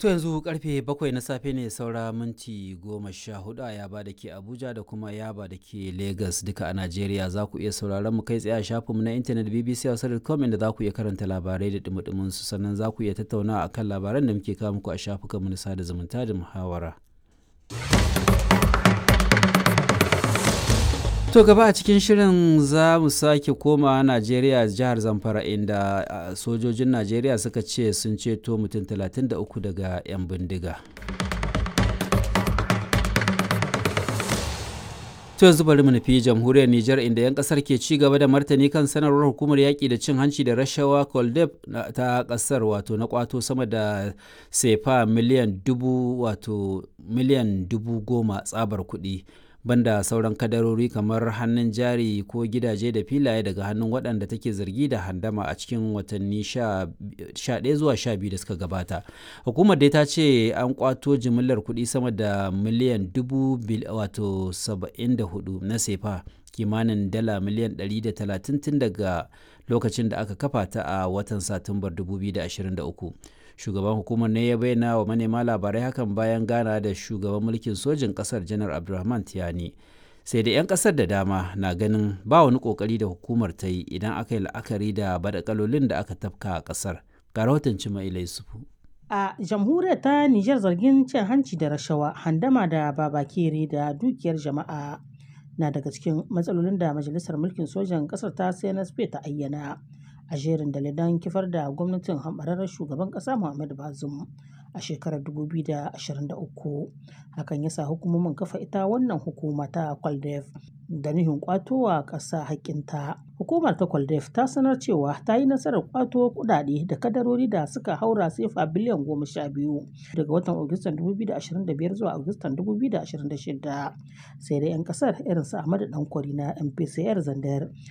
To yanzu karfe bakwai na safe ne saura minti goma sha hudu a yaba da ke Abuja da kuma yaba da ke Lagos duka a Najeriya za ku iya sauraron mu kai tsaye a shafinmu na intanet BBC Hausa.com inda za ku iya karanta labarai da dumudumin su sannan za ku iya tattauna akan labaran da muke kawo muku a shafukanmu na sada zumunta da muhawara. To gaba a cikin shirin za mu sake koma Najeriya jihar Zamfara inda sojojin Najeriya suka ce sun ceto mutum 33 daga 'yan bindiga. To yanzu bari mu nufi jamhuriyar Nijar inda 'yan kasar ke ci gaba da martani kan sanarwar hukumar yaƙi da cin hanci da rashawa Koldeb ta kasar wato na kwato sama da sefa miliyan dubu wato miliyan dubu goma tsabar kuɗi. banda sauran kadarori kamar hannun jari ko gidaje da filaye daga hannun waɗanda take zargi da handama a cikin watanni 11 zuwa 12 da suka gabata hukumar dai ta ce an kwato jimillar kuɗi sama da miliyan dubu wato 74 na sefa kimanin dala miliyan 130 tun daga lokacin da aka kafa ta a watan satumbar 2023 shugaban hukumar ne ya bayyana wa manema labarai hakan bayan gana da shugaban mulkin sojin kasar janar abdulrahman tiyani sai da 'yan kasar da dama na ganin ba wani kokari da hukumar ta yi idan aka yi la'akari da badakalolin da aka tafka a kasar ga rahoton cima ilai sufu a jamhuriyar ta nijar zargin cin hanci da rashawa handama da babakere da dukiyar jama'a na daga cikin matsalolin da majalisar mulkin sojan kasar ta cnsp ta ayyana a jerin dalilan kifar da gwamnatin hambararren shugaban kasa Muhammadu Bazum a shekarar 2023 hakan ya sa hukumomin kafa ita wannan hukuma ta Kwaldef da nuhin kwatowa ƙasa haƙƙinta. Hukumar ta Kwaldef ta sanar cewa ta yi nasarar kwato kuɗaɗe da kadarori da suka haura sefa biliyan goma sha biyu daga watan Agustan 2025 zuwa Agustan 2026 sai dai 'yan ƙasar irin su Ahmadu Dankwari na MPCR Zandar